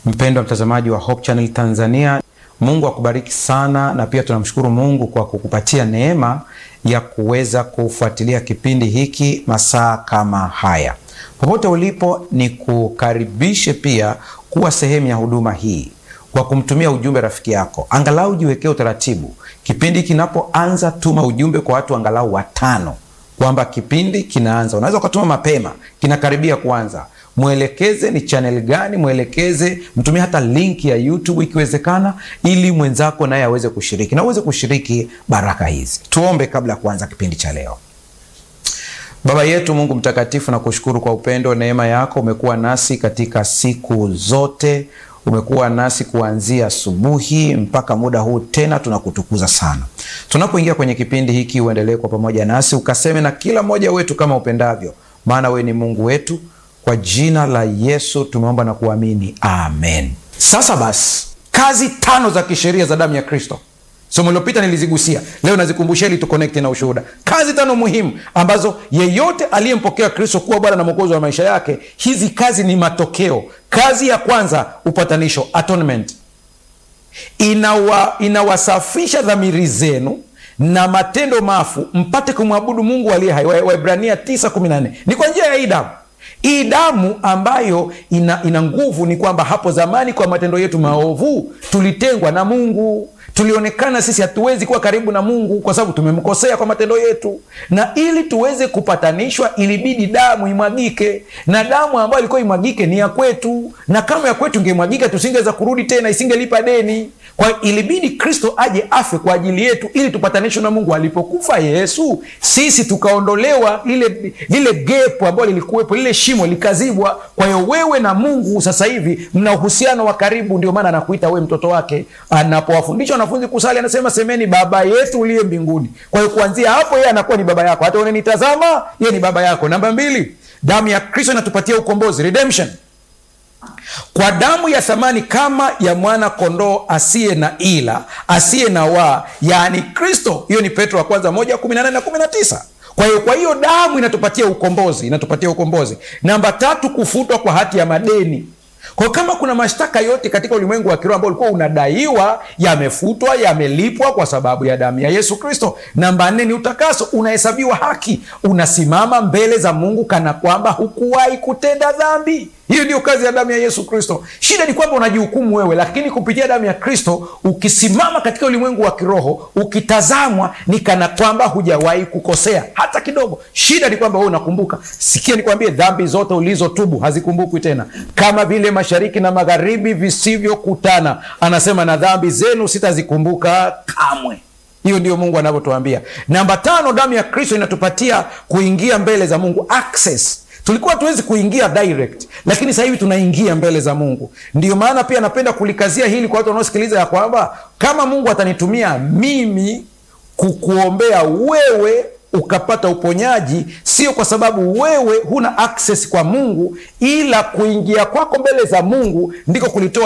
Mpendwa mtazamaji wa Hope Channel Tanzania, Mungu akubariki sana, na pia tunamshukuru Mungu kwa kukupatia neema ya kuweza kufuatilia kipindi hiki masaa kama haya. Popote ulipo, ni kukaribishe pia kuwa sehemu ya huduma hii kwa kumtumia ujumbe rafiki yako. Angalau jiwekee utaratibu, kipindi kinapoanza, tuma ujumbe kwa watu angalau watano kwamba kipindi kinaanza. Unaweza ukatuma mapema, kinakaribia kuanza mwelekeze ni channel gani, mwelekeze, mtumie hata link ya YouTube ikiwezekana, ili mwenzako naye aweze kushiriki na uweze kushiriki baraka hizi. Tuombe kabla ya kuanza kipindi cha leo. Baba yetu Mungu mtakatifu, na kushukuru kwa upendo, neema yako. Umekuwa nasi katika siku zote, umekuwa nasi kuanzia asubuhi mpaka muda huu, tena tunakutukuza sana. Tunapoingia kwenye kipindi hiki, uendelee kwa pamoja nasi, ukaseme na kila mmoja wetu kama upendavyo, maana wewe ni Mungu wetu. Kwa jina la Yesu tumeomba na kuamini, amen. Sasa basi, kazi tano za kisheria za damu ya Kristo. Somo lilopita nilizigusia, leo nazikumbusha ili tukonekti na ushuhuda. Kazi tano muhimu ambazo yeyote aliyempokea Kristo kuwa Bwana na Mwokozi wa maisha yake, hizi kazi ni matokeo. Kazi ya kwanza, upatanisho, atonement. Inawa, inawasafisha dhamiri zenu na matendo mafu mpate kumwabudu Mungu aliye hai. Waebrania 9:14 ni kwa njia ya hii damu hii damu ambayo ina, ina nguvu. Ni kwamba hapo zamani kwa matendo yetu maovu tulitengwa na Mungu, tulionekana sisi hatuwezi kuwa karibu na Mungu kwa sababu tumemkosea kwa matendo yetu, na ili tuweze kupatanishwa ilibidi damu imwagike, na damu ambayo ilikuwa imwagike ni ya kwetu, na kama ya kwetu ingemwagika tusingeweza kurudi tena, isingelipa deni. Kwa hiyo ilibidi Kristo aje afe kwa ajili yetu ili tupatanishwe na Mungu. Alipokufa Yesu, sisi tukaondolewa lile lile gepu ambalo lilikuwepo, lile shimo likazibwa. Kwa hiyo wewe na Mungu sasa hivi mna uhusiano wa karibu. Ndio maana anakuita wewe mtoto wake. Anapowafundisha wanafunzi kusali, anasema semeni, Baba yetu uliye mbinguni. Kwa hiyo kuanzia hapo yeye anakuwa ni baba yako, hata unanitazama, yeye ni baba yako. Namba mbili, damu ya Kristo inatupatia ukombozi, redemption kwa damu ya thamani kama ya mwana kondoo asiye na ila asiye na waa, yaani Kristo. Hiyo ni Petro wa kwanza moja kumi na nane na kumi na tisa. Kwa hiyo kwa hiyo damu inatupatia ukombozi, inatupatia ukombozi. Namba tatu, kufutwa kwa hati ya madeni. Kwa kama kuna mashtaka yote katika ulimwengu wa kiroho ambao ulikuwa unadaiwa, yamefutwa, yamelipwa kwa sababu ya damu ya Yesu Kristo. Namba nne ni utakaso, unahesabiwa haki, unasimama mbele za Mungu kana kwamba hukuwahi kutenda dhambi. Hiyo ndio kazi ya damu ya Yesu Kristo. Shida ni kwamba unajihukumu wewe, lakini kupitia damu ya Kristo ukisimama katika ulimwengu wa kiroho, ukitazamwa ni kana kwamba hujawahi kukosea hata kidogo. Shida ni kwamba wewe unakumbuka. Sikia nikwambie, dhambi zote ulizotubu hazikumbukwi tena, kama vile mashariki na magharibi visivyokutana. Anasema na dhambi zenu sitazikumbuka kamwe. Hiyo ndio Mungu anavyotuambia. Namba tano, damu ya Kristo inatupatia kuingia mbele za Mungu, access Tulikuwa hatuwezi kuingia direct, lakini sasa hivi tunaingia mbele za Mungu. Ndiyo maana pia napenda kulikazia hili kwa watu wanaosikiliza, ya kwamba kama Mungu atanitumia mimi kukuombea wewe ukapata uponyaji, sio kwa sababu wewe huna access kwa Mungu, ila kuingia kwako mbele za Mungu ndiko kulitoa